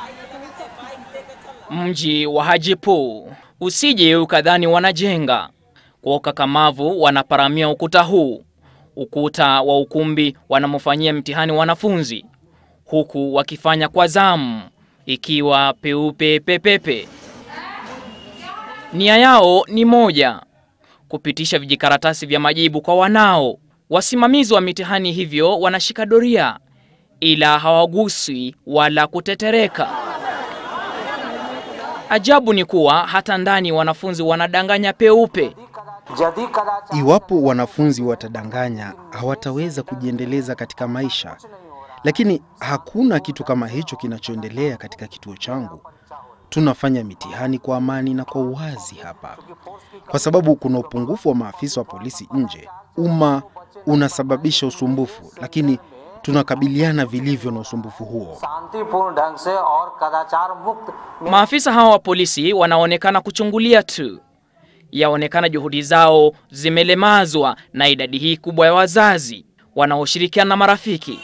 Mji wa Hajipu, usije ukadhani wanajenga. Kwa ukakamavu wanaparamia ukuta huu, ukuta wa ukumbi wanamofanyia mtihani wanafunzi, huku wakifanya kwa zamu, ikiwa peupe pepepe. Nia yao ni moja, kupitisha vijikaratasi vya majibu kwa wanao. Wasimamizi wa mitihani hivyo wanashika doria, ila hawaguswi wala kutetereka. Ajabu ni kuwa hata ndani wanafunzi wanadanganya peupe. Iwapo wanafunzi watadanganya, hawataweza kujiendeleza katika maisha. Lakini hakuna kitu kama hicho kinachoendelea katika kituo changu. Tunafanya mitihani kwa amani na kwa uwazi hapa, kwa sababu kuna upungufu wa maafisa wa polisi nje. Umma unasababisha usumbufu, lakini tunakabiliana vilivyo na usumbufu huo. Maafisa hawa wa polisi wanaonekana kuchungulia tu. Yaonekana juhudi zao zimelemazwa na idadi hii kubwa ya wazazi wanaoshirikiana na marafiki.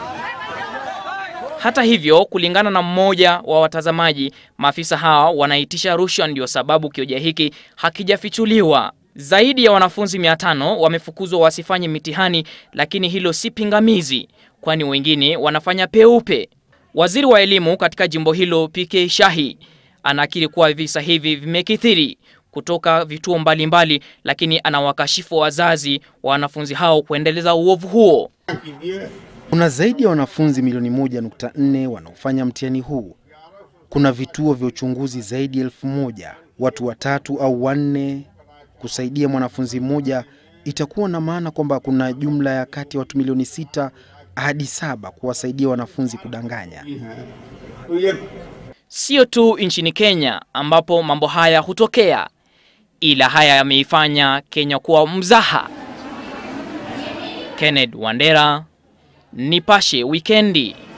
Hata hivyo, kulingana na mmoja wa watazamaji, maafisa hawa wanaitisha rushwa, ndio sababu kioja hiki hakijafichuliwa. Zaidi ya wanafunzi 500 wamefukuzwa wasifanye mitihani, lakini hilo si pingamizi, kwani wengine wanafanya peupe. Waziri wa elimu katika jimbo hilo PK Shahi anakiri kuwa visa hivi vimekithiri kutoka vituo mbalimbali mbali, lakini anawakashifu wazazi wa wanafunzi hao kuendeleza uovu huo. Kuna zaidi ya wanafunzi milioni moja nukta nne wanaofanya mtihani huu. Kuna vituo vya uchunguzi zaidi ya elfu moja. Watu watatu au wanne kusaidia mwanafunzi mmoja itakuwa na maana kwamba kuna jumla ya kati ya watu milioni sita hadi saba kuwasaidia wanafunzi kudanganya. Sio tu nchini Kenya ambapo mambo haya hutokea, ila haya yameifanya Kenya kuwa mzaha. Kenneth Wandera, Nipashe Wikendi.